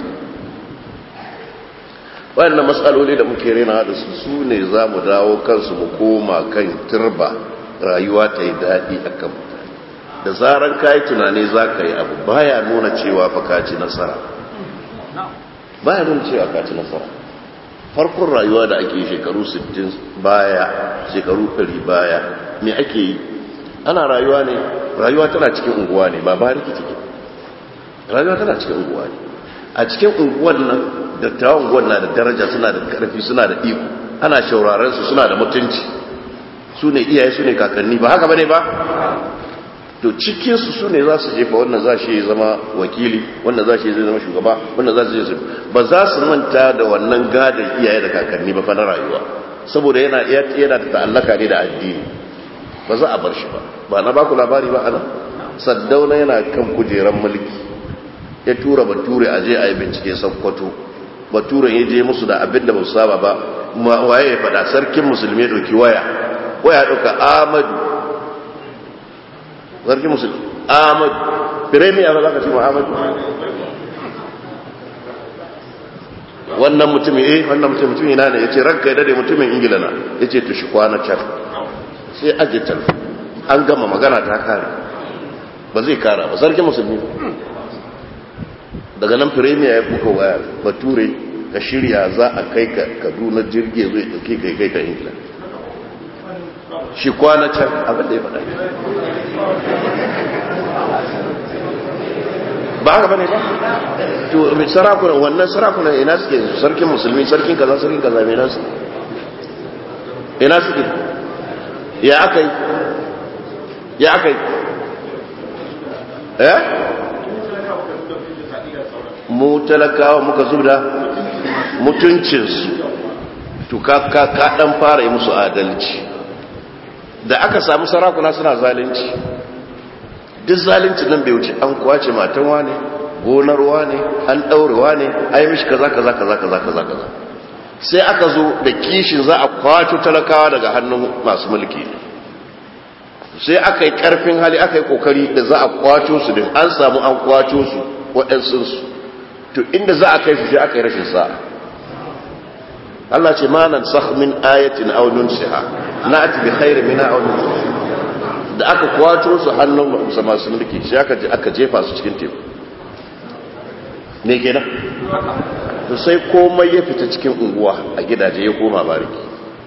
wayannan matsaloli da muke rena da su su ne za mu dawo kansu mu koma kan turba rayuwa ta yi daɗi a kan mutane da zaran ka yi tunani za ka yi abu baya nuna cewa fa ka ci nasara baya nuna cewa ka ci nasara farkon rayuwa da ake shekaru 60 baya shekaru 100 baya me ake yi ana rayuwa ne rayuwa tana cikin unguwa ne ba ba riki ciki rayuwa tana cikin unguwa ne a cikin unguwan nan dattawan unguwan na da daraja suna da karfi suna da iko ana shauraren su suna da mutunci su ne iyaye su ne kakanni ba haka bane ba to cikin su su ne za su jefa wannan za shi zama wakili wannan za shi zama shugaba wannan za su je ba za su manta da wannan gadon iyaye da kakanni ba fa na rayuwa saboda yana yana da ta'allaka ne da addini ba za a bar shi ba ba na baku labari ba ana saddauna yana kan kujeran mulki ya tura bature a je a yi bincike sakkwato baturen ya je musu da abin da ba su saba ba waye ya faɗa sarkin musulmi ya ɗauki waya waya ɗauka amadu sarkin musulmi amadu firemiya ba za ka ce ma amadu wannan mutumin eh wannan mutumin ina ne ya ce ranka ya dade mutumin ingila na ya ce tushi kwana can sai aje talfi an gama magana ta kare ba zai kara ba sarki musulmi daga nan firemiya ya buka waya bature ka shirya za a kai ka kaduna jirgi zai dauke kai kai ka ingila shi kwana can abin da ya faɗa ba haka bane ba to sarakunan wannan sarakunan ina suke sarkin musulmi sarkin kaza sarkin kaza mai nasu ina suke ya aka yi ya aka yi eh mu talakawa muka zubda mutuncinsu to ka ka dan fara yi musu adalci da aka samu sarakuna suna zalunci duk zalunci nan bai wuce an kwace matan wane gonar wane an daure wane ai mishi kaza kaza kaza kaza kaza kaza sai aka zo da kishin za a kwato talakawa daga hannun masu mulki sai aka yi karfin hali aka yi kokari da za a kwaco su din an samu an kwaco su waɗansu su to inda za a kai su sai aka yi rashin sa'a Allah ce ma nan sakh min ayatin aw nunsiha na'ti bi khairin minha aw nunsiha da aka kwato su hannun masu mulki sai aka aka jefa su cikin teku me kenan to sai komai ya fita cikin unguwa a gidaje ya koma bariki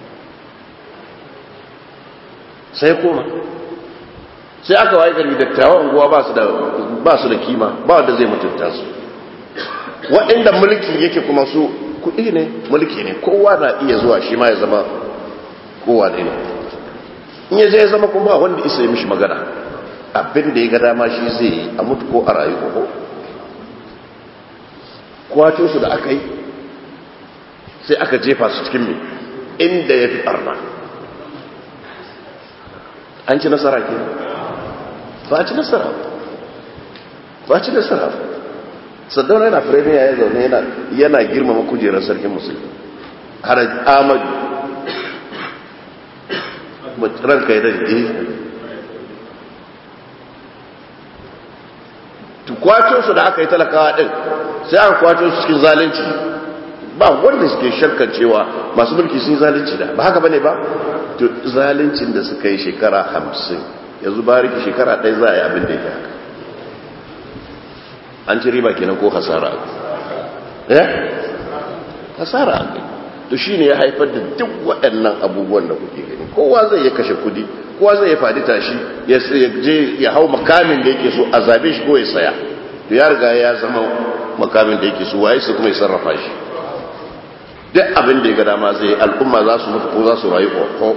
sai koma sai aka waye gari dattawan unguwa ba su da ba su da kima ba wanda zai mutunta su waɗanda mulki yake kuma su kuɗi ne mulki ne kowa na iya zuwa shi ma ya zama kowa ne ne in ya zai zama kuma wanda isa yi mishi magana abin da ya ga dama shi zai yi a mutu ko a rayu ko kwato su da aka yi sai aka jefa su cikin mai inda ya fi ɓarna an ci nasara ke ba a ci nasara ba a ci nasara saddauna yana firemiya ya zaune yana girmama kujerar sarkin musulmi har amadu ranka ya daji kwato su da aka yi talakawa din sai aka kwato su cikin zalunci ba wanda suke shakkan cewa masu mulki sun yi zalunci da ba haka bane ba to zaluncin da suka yi shekara hamsin yanzu bariki shekara ɗaya za a yi abin da yake haka an ci riba kenan ko hasara eh hasara a kai to shi ne ya haifar da duk waɗannan abubuwan da kuke gani kowa zai ya kashe kudi kowa zai ya faɗi tashi ya je ya hau makamin da yake so a zabe shi ko ya saya to ya riga ya zama makamin da yake so waye su kuma ya sarrafa shi duk abin da ya ga dama zai al'umma za su mutu ko za su rayu ko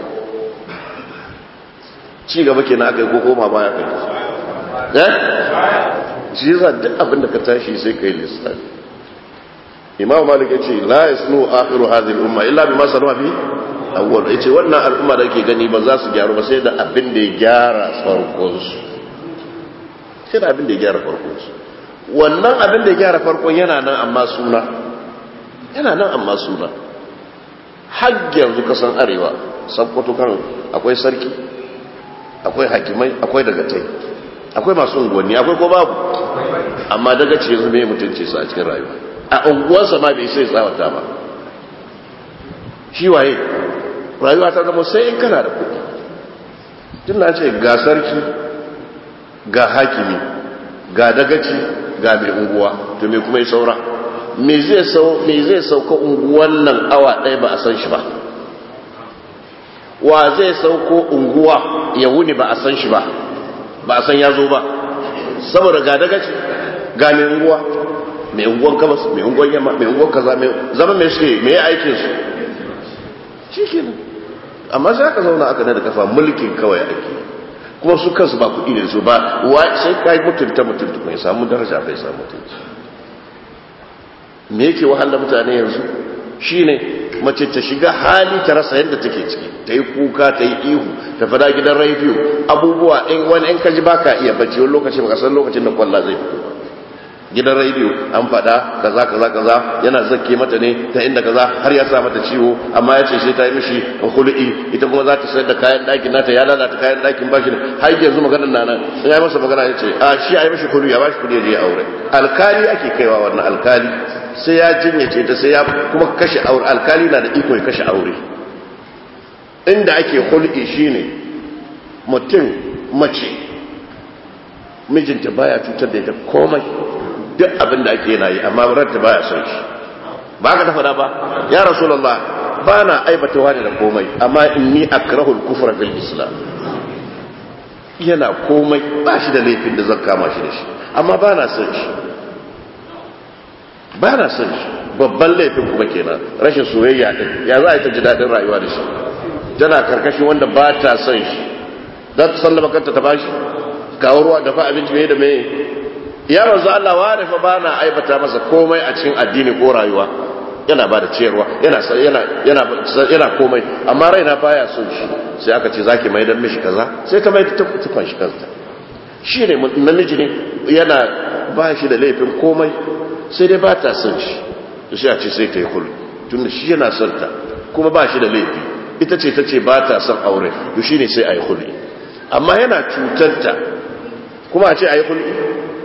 ci gaba kenan aka yi ko koma baya kai eh shi yasa duk abin da ka tashi sai kai lissafi imam malik ya ce la yasnu akhiru hadhihi al-umma illa bima sanwa fi awwal yace wannan al'umma da yake gani ba za su gyaru ba sai da abin da ya gyara farkon su sai da abin da ya gyara farkon su wannan abin da ya gyara farkon yana nan amma suna yana nan amma suna har yanzu kasan arewa sakkwato kan akwai sarki akwai hakimai akwai dagatai akwai masu unguwanni akwai ko babu amma daga ce yanzu mai mutunci su a cikin rayuwa a unguwarsa ma bai sai tsawata ba shi waye rayuwa ta zama sai in kana da kuɗi tun na ce ga sarki ga hakimi ga dagaci ga mai unguwa to me kuma ya saura me zai sauka unguwan nan awa ɗaya ba a san shi ba wa zai sauko unguwa ya wuni ba a san shi ba ba a san ya zo ba saboda ga dagaci ga mai unguwa mai unguwan gabas mai unguwan yamma mai unguwan kaza mai zama mai suke mai aikin su shi ke nan amma sai aka zauna aka da kafa mulkin kawai ake kuma su kansu ba kuɗi ne su ba sai ka yi mutunta mutunta mai samu daraja bai samu mutunci me yake wahala mutane yanzu shine mace ta shiga hali ta rasa yadda take ciki ta yi kuka ta yi ihu ta fada gidan rediyo abubuwa in wani in kaji baka iya bacci wani lokaci baka san lokacin da kwalla zai fito ba gidan rediyo an fada kaza kaza kaza yana zakke mata ne ta inda kaza har ya sa mata ciwo amma ya ce sai ta yi mishi hul'i ita kuma za ta sayar da kayan ɗakin nata ya lalata kayan ɗakin bashi ne har yanzu maganar na nan in ya masa magana ya ce a shi a yi mishi hul'i ya bashi kuɗi ya je aure alkali ake kaiwa wannan alkali sai ya jinyace ta sai ya kuma kashe aure alkali na da iko ya kashe aure inda ake hul'i shine mutum mace mijinta baya cutar da ita komai duk abin da ake yana yi amma ranta baya son shi ba ka ta faɗa ba ya rasulullah ba na aibata wani da komai amma inni akrahul kufra fil islam yana komai ba shi da laifin da zan kama shi da shi amma ba na son shi ba na son shi babban laifin kuma kenan rashin soyayya din ya za a yi ta ji daɗin rayuwa da shi tana karkashin wanda ba ta son shi za ta sallama kanta ta bashi kawo ruwa dafa abinci mai da mai ya manzo Allah wa da fa bana aibata masa komai a cikin addini ko rayuwa yana ba da ciyarwa yana yana yana yana komai amma raina baya son shi sai aka ce zaki mai dan mishi kaza sai ta mai ta tufan shi kansa shine namiji ne yana ba shi da laifin komai sai dai ba ta son shi to sai a ce sai ta yi kul tunda shi yana son ta kuma ba shi da laifi ita ce ta ce ba ta son aure to shine sai a yi kulli amma yana cutarta kuma a ce a yi hulɗi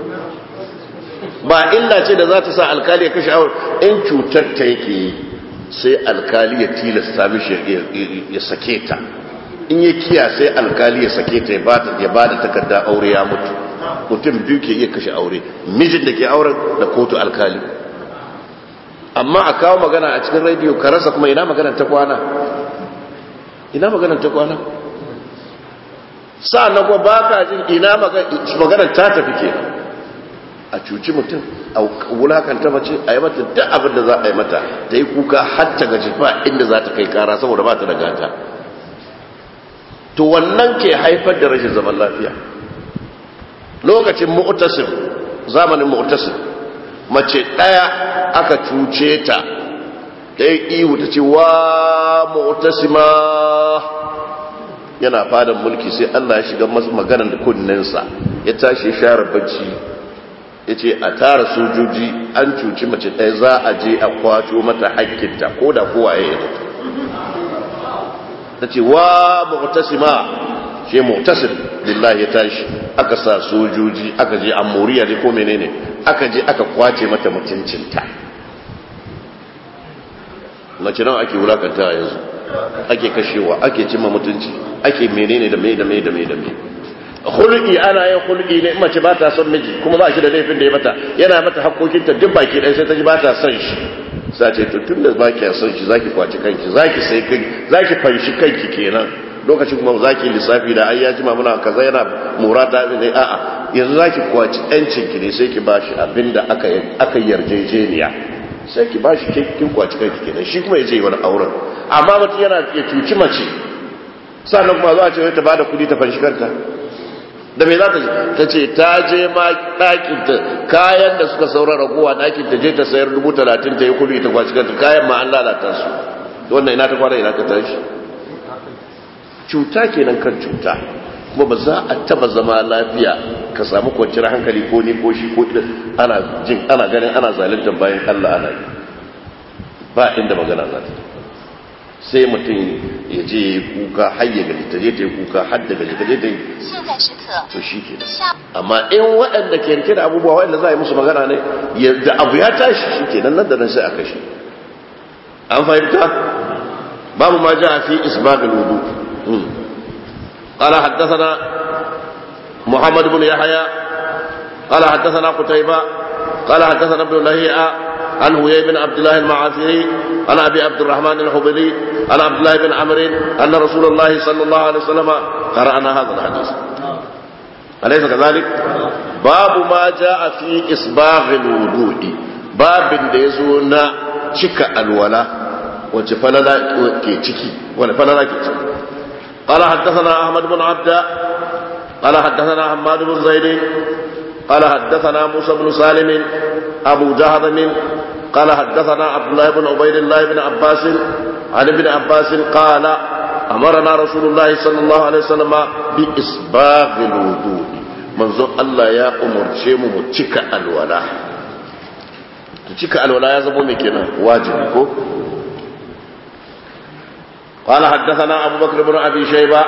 ba illa ce da za ta sa alkali ya kashe aure in cutarta yake yi sai alkali ya tilasta mishi ya sake ta in ya kiya sai alkali ya sake ta ya ba da takarda aure ya mutu mutum biyu ke iya kashe aure mijin da ke auren da kotu alkali amma a kawo magana a cikin rediyo ka rasa kuma ina magana ta kwana ina magana ta kwana sa'annan kuma ba ka jin ina magana ta tafi ke a cuci mutum a wulakanta mace a yi mata duk abin da za a yi mata ta yi kuka hatta gaji ba inda za ta kai kara saboda ba ta da gata to wannan ke haifar da rashin zaman lafiya lokacin mu'tasim zamanin mu'tasim mace daya aka cuce ta ɗaya ihu ta ce wa mu'tasima yana fadan mulki sai Allah ya shiga masu maganar da kunninsa ya tashi share bacci ya ce a tara sojoji an cuci mace ɗaya za a je a kwato mata hakkinta ko da kowa ya yi ta ce wa mu'tasima shi mu'tasim lillahi ya tashi aka sa sojoji aka je amuriya ne ko menene aka je aka kwace mata mutuncinta mace nan ake wulakanta yanzu ake kashewa ake cimma mutunci ake menene da mai da mai da mai da mai hulki ana yin hulki ne mace ba ta son miji kuma ba shi da laifin da ya mata yana mata hakkokinta duk baki ɗaya sai ta ji ba ta son shi sa ce to tun da ba ki son shi zaki kwaci kanki zaki sai kai zaki fanshi kanki kenan lokacin kuma zaki lissafi da ai ya jima muna kaza yana murata ne a'a yanzu zaki kwaci yancin ki ne sai ki bashi abinda aka aka yarjejeniya sai ki bashi kin kwaci kanki kenan shi kuma yaje wani auren amma mutum yana ya cuci mace sannan kuma za a ce ta bada kudi ta fanshi kanta da me za ta je ta ce ta je ma ɗakin ta kayan da suka saura ragowa ɗakin ta je ta sayar dubu talatin ta yi kudi ta kwaci kanta kayan ma an lalata su wannan ina ta kwana ina ka tashi cuta kenan kan cuta kuma ba za a taba zama lafiya ka samu kwanciyar hankali ko ni ko shi ko idan ana jin ana ganin ana zalunta bayan Allah ana yi ba inda magana za ta sai mutum ya je ya kuka har ya gaji ta je ta yi kuka har da gaji ta je ta yi to shi ke amma in waɗanda ke rike da abubuwa waɗanda za a yi musu magana ne da abu ya tashi shi ke nan nan da nan sai a kashe an fahimta babu ma ja fi isbagul wudu قال حدثنا محمد بن يحيى قال حدثنا قتيبة قال حدثنا ابن لهيعة عن هوي بن عبد الله المعافري عن ابي عبد الرحمن الحبلي عن عبد الله بن عمرو ان رسول الله صلى الله عليه وسلم قرانا هذا الحديث أليس كذلك؟ باب ما جاء في إسباغ الوضوء باب ديزونا شك الولا وجفلنا كي تشكي ولا فلنا كي تشكي قال حدثنا أحمد بن عبد قال حدثنا حماد بن زيد قال حدثنا موسى بن سالم أبو جهضم قال حدثنا عبد الله بن عبيد الله بن عباس عن ابن عباس قال أمرنا رسول الله صلى الله عليه وسلم بإسباغ الوضوء منذ الله يا أمر شيم متشك الولاء تشك الولاء يا زبو مكينا واجب قال حدثنا أبو بكر بن أبي شيبة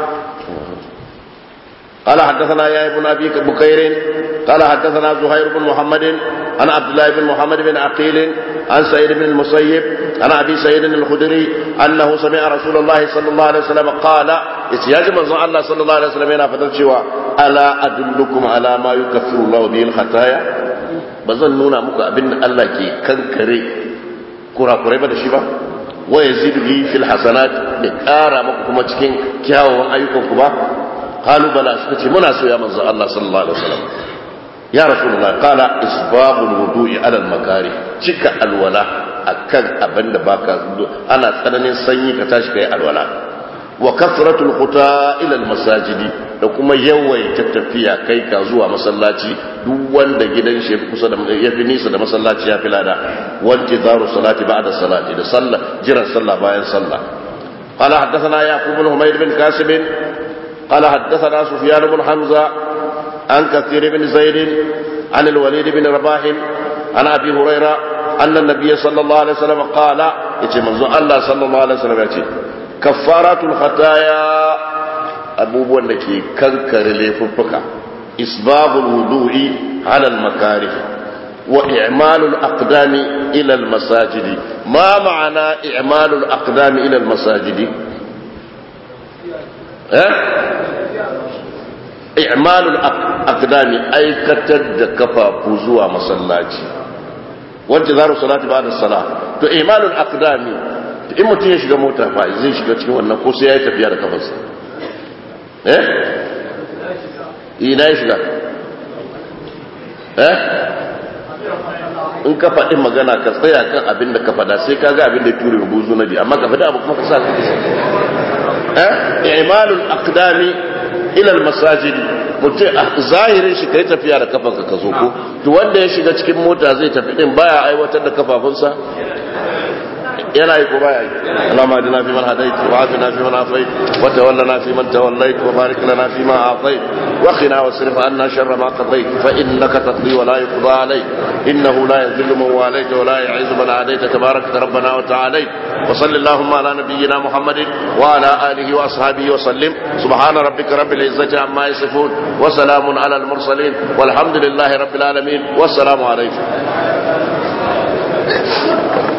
قال حدثنا يا ابن أبي بكير قال حدثنا زهير بن محمد عن عبد الله بن محمد بن عقيل عن سعيد بن المسيب عن أبي سعيد الخدري أنه سمع رسول الله صلى الله عليه وسلم قال يا جماعة الله صلى الله عليه وسلم هنا فتنشوا ألا أدلكم على ما يكفر الله به الخطايا بزن نونا مكا أبن الله كي كنكري كرا كرا بدا شبا ويزيد به في الحسنات لكارا مكا كما تكين كياو أيكم كما قالوا بلى سكتي منا يا من الله صلى الله عليه وسلم يا رسول الله قال إسباب الوضوء على المكاره شك الولاء أكد أبن باكا أنا تنين سني كتاش كي الولاء وكثرة الخطى إلى المساجد da kuma yawaita tafiya kai ka zuwa masallaci duk wanda gidan shi kusa da yafi nisa da masallaci ya fi lada wanti zaru salati ba'da salati da sallah jiran sallah bayan sallah qala haddathana yaqub bin humayd bin kasib قال حدثنا سفيان بن حمزة عن كثير بن زيد عن الوليد بن رباح عن أبي هريرة أن النبي صلى الله عليه وسلم قال يتي منذ الله صلى الله عليه وسلم يتي كفارات الخطايا abubuwan da ke kankare laifuffuka isbabul wudu'i ala al-makarih wa i'malul aqdami ila al-masajidi ma ma'ana i'malul aqdami ila al-masajidi eh i'malul aqdami aikatar da kafafu zuwa masallaci wanda zaru salati ba'da salah to i'malul aqdami in mutum ya shiga mota fa zai shiga cikin wannan ko sai ya yi tafiya da kafarsa eh ina ya shiga eh in ka faɗi magana ka tsaya kan abin da ka faɗa sai ka ga abin da ya ture buzu na biyu amma ka faɗi abu kuma ka sa ka eh imalul aqdami ila al masajid mutum a zahirin shi kai tafiya da kafanka ka zo ko to wanda ya shiga cikin mota zai tafi din baya aiwatar da kafafunsa yana yi ko baya yi Allahumma adina fi man hadait wa afina fi man afait wa tawallana fi man tawallait wa barik lana fi ma atait wa qina wasrif anna sharra ma qadait fa innaka taqdi wa la yuqda alayk innahu la yadhillu man walayt wa la yu'izzu man adait tabarak rabbana wa ta'ala wa sallallahu ala nabiyyina muhammadin wa ala alihi wa ashabihi wa sallim subhana rabbika rabbil izzati amma yasifun wa salamun ala al mursalin walhamdulillahi rabbil alamin wassalamu alaykum